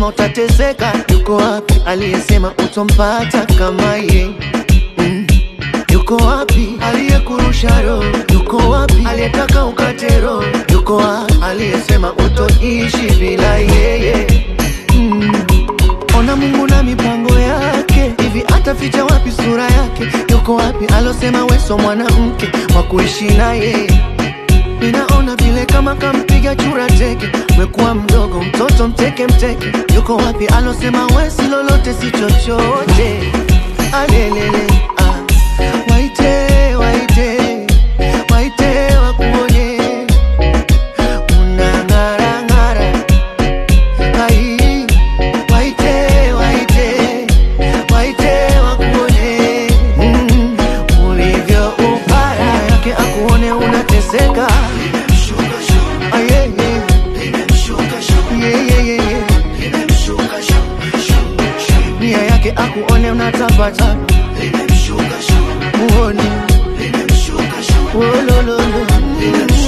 aliyesema utateseka? Yuko wapi aliyesema utompata kama ye? Mm. Yuko wapi aliyekurusha roho? Yuko wapi aliyetaka ukate roho? Yuko wapi aliyesema utoishi bila yeye? Mm. Ona Mungu na mipango yake, hivi ataficha wapi sura yake? Yuko wapi alosema weso mwanamke wa kuishi naye? Ninaona vile kama kampiga chura teke, mekuwa mdogo mtoto mteke mteke. Yuko wapi alosema wesi lolote si chochote? Alelele ah. Waite waite waite wakuonye unang'ara ng'ara Ai, waite waite waite wakuone mm, ulivyo upara yake akuone unateseka Ah, yeah, yeah. Yeah, yeah, yeah, yeah. nia yake akuone unatapata muone Wolololo. Mm.